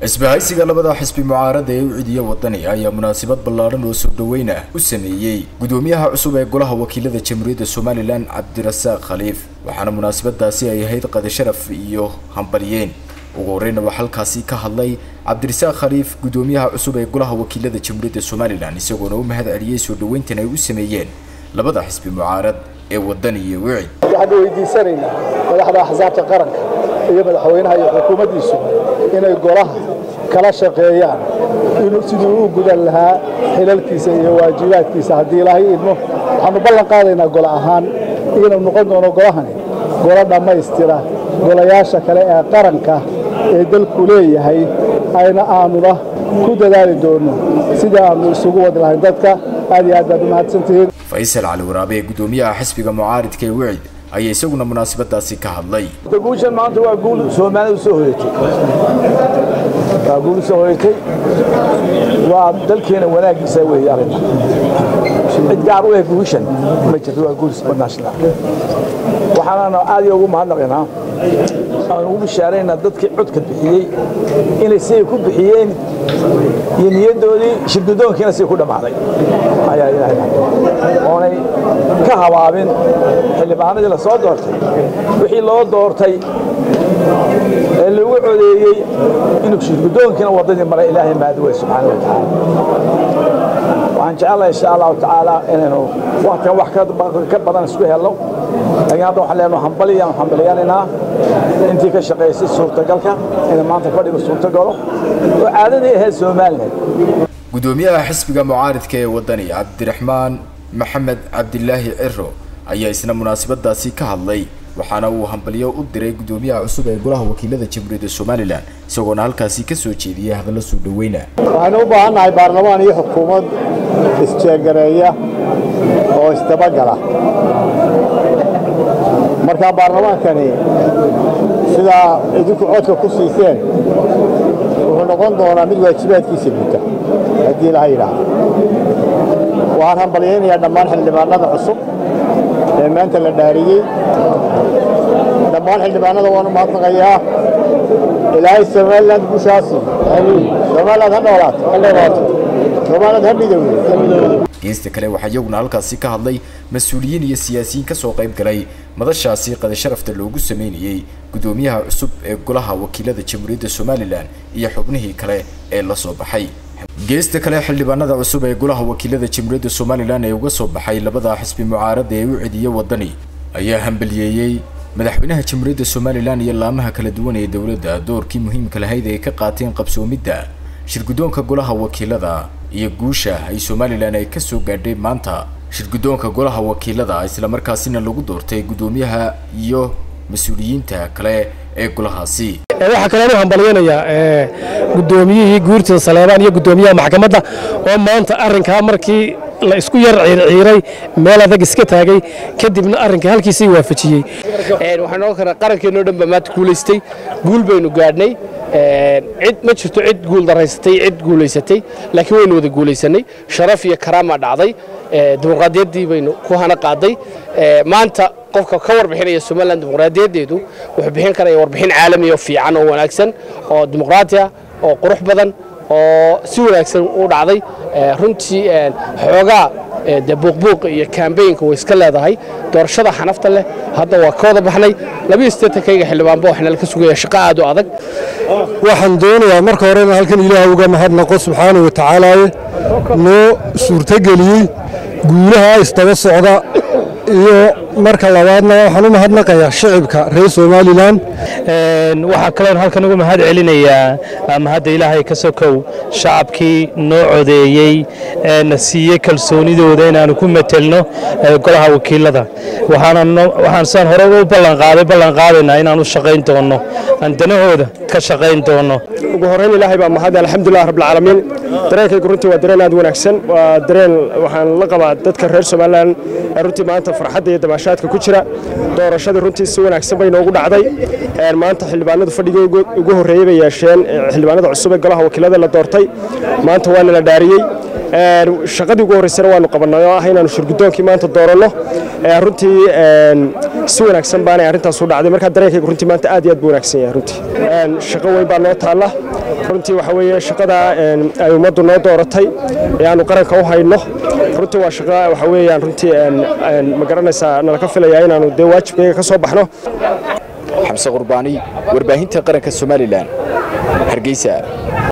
isbahaysiga labada xisbi mucaarada ee u cidiya wadani ayaa munaasabad ballaadhan oo soo dhaweyn ah u sameeyey gudoomiyaha cusub ee golaha wakiilada jamhuuriyadda somalilan cabdirasaaq khaliif waxaana munaasabadaasi ay ahayd qadi sharaf iyo hambalyeen ugu horreyna waa halkaasi ka hadlay cabdirasaaq khaliif gudoomiyaha cusub ee golaha wakiilada jamhuuriyadda somalilan isagoona u mahad celiyey soo dhaweyntan ay u sameeyeen labada xisbi mucaarad ee wadani iyo wicid waxaan weydiisanaynaa madaxda axsaabta qaranka iyo madaxweynaha iyo xukuumaddiisu inay golaha kala shaqeeyaan inuu siduu u gudan lahaa xilalkiisa iyo waajibaadkiisa haddii ilaahay idmo waxaannu ballan qaadaynaa golo ahaan inuu noqon doono golahani golo dhammaystira golayaasha kale ee qaranka ee dalku leeyahay ayna aanuna ku dadaali doonno sidii aannu isugu wadi lahayn dadka aad iyo aad baad u mahadsantihiin faysal cali waraabe ee gudoomiyaha xisbiga mucaaridka ee wicid ayaa isaguna munaasabadaasi ka hadlay guushan maanta waa guul soomaalida soo hoyatay waa guul soo hoyatay waa dalkeena wanaagiisa weeye arrinta cid gaar u eh guushan ma jirto waa guul national waxaanana aad iyo ugu mahadnaqaynaa aan ugu bishaaraynaa dadkii codka bixiyey inay siday ku bixiyeen iyo niyaddoodii shirgudoonkiina siday ku dhammaaday ayaa ilaahay oonay ka habaabin xildhibaanadii la soo doortay wixii loo doortay ee lagu codeeyey inuu shirgudoonkiina waddadii maray ilaahay maadi wey subxaana wa tacaala waxaan jecelahay insha allahu tacaala inaynu waktigan wax ka badan isku helno laakiin hadda waxaan leenahay hambaliyaan hambaliyanaynaa intii ka shaqaysay suurtagalka inay maanta fadhiga suurtagalo oo caadadii ahayd somaliland gudoomiyaha xisbiga mucaaridka ee wadani cabdiraxmaan maxamed cabdilaahi ciro ayaa isna munaasabadaasi ka hadlay waxaana uu hambalyo u diray gudoomiyaha cusub ee golaha wakiilada jamhuuriyadda somalilan isagoona halkaasi ka soo jeediyey hadallo soo dhaweyna waxaynu u baahan nahay baarlamaan iyo xukuumad isjeegareeya oo isdabagala markaa baarlamaankani sidaa idinku codka ku siiseen wuxuu noqon doonaa mid waajibaadkiisa guta haddii ilaha yidhaahdo waxaan hambalyaynayaa dhammaan xildhibaanada cusub ee maanta la dhaariyey dhammaan xildhibaanada waanu mahadnaqayaa ilaahay somaliland guushaasi somaliland ha noolaato somaliland ha midowdo geesta kale waxaa iyaguna halkaasi ka hadlay mas-uuliyiin iyo siyaasiyiin ka soo qayb galay madashaasi qadi sharafta loogu sameynayey gudoomiyaha cusub ee golaha wakiilada jamhuuriyadda somalilan iyo xubnihii kale ee la soo baxay geesta kale xildhibaanada cusub ee golaha wakiilada jamhuuriyadda somalilan ee uga soo baxay labada xisbi mucaarada ee u cidiya wadani ayaa hambaliyeeyey madaxweynaha jamhuuriyadda somalilan iyo laamaha kala duwan ee dowladda doorkii muhiimka lahayd ay ka qaateen qabsoomidda shirguddoonka golaha wakiilada iyo guusha ay somalilan ay ka soo gaadhay maanta shirguddoonka golaha wakiilada islamarkaasina lagu doortay guddoomiyaha iyo mas-uuliyiinta kale ee golahaasi waxaa kalean u hambalyaynayaa guddoomiyihii guurtida saleebaan iyo guddoomiyaha maxkamadda oo maanta arrinkaa markii la isku yar ciirciiray meel adag iska taagay kadibna arrinka halkiisii waafajiyey waxaan ogan karaa qarankeenoo dhan baa maanta guulaystay guul baynu gaadhnay cid ma jirto cid guul daraysatay cid guulaysatay laakiin waynu wada guulaysanay sharaf iyo karaama dhacday dimuqraadiyaddii baynu ku hana qaaday maanta qofka ka warbixinaya somalilan dimuqraadiyaddeedu wuxuu bixin karaya warbixin caalami oo fiican oo wanaagsan oo dimuqraati ah oo qurux badan oo si wanaagsan u dhacday runtii xoogaa de buuqbuuq iyo kambaynka way iska leedahay doorashada xanafta leh hadda waa ka wada baxnay labiyo siddeetankayga xildhibaanba waxna laga sugaya shaqo aad u adag waxaan doonayaa marka horena halkan ilaah uga mahadnaqo subxaana wa tacaalaaye noo suurtogeliyey guulaha isdaba socda iyo marka labaadna waxaan u mahadnaqayaa shicibka reer somalilan waxaa kaloon halkan uga mahad celinayaa mahadda ilaahay ka sokow shacabkii noo codeeyey na siiyey kalsoonidooda inaanu ku metelno golaha wakiilada waxaan saan hore u ballanqaaday ballanqaadaynaa inaan u shaqayn doonno aan danahooda ka shaqayn doonno ugu horrayn ilaahay baa mahad alxamdulilah rabbilcaalamiin dareenkaygu runtii waa dareen aad wanaagsan waa dareen waxaan la qabaa dadka reer somalilan runtii maanta farxadda iyo dabaashaadka ku jira doorashadii runtii si wanaagsan bay noogu dhacday maanta xildhibaanadu fadhigii ugu horreeyey bay yeesheen xildhibaanada cusub ee golaha wakiilada la doortay maanta waana la dhaariyey shaqadii ugu horreysana waanu qabannay oo ah inaanu shirgudoonkii maanta dooranno runtii si wanaagsan baanay arrintaas u dhacday markaa dareenkayga runtii maanta aad iyo aad buu wanaagsan yahay runtii shaqo weyn baa noo taalla runtii waxa weeye shaqada ay ummaddu noo dooratay ee aanu qaranka u hayno runtii waa shaqo waxa weeyaan runtii ma garanaysaa nala ka filayaa inaanu dee waajibkayga ka soo baxno xamse qurbaani warbaahinta qaranka somalilan hargeysa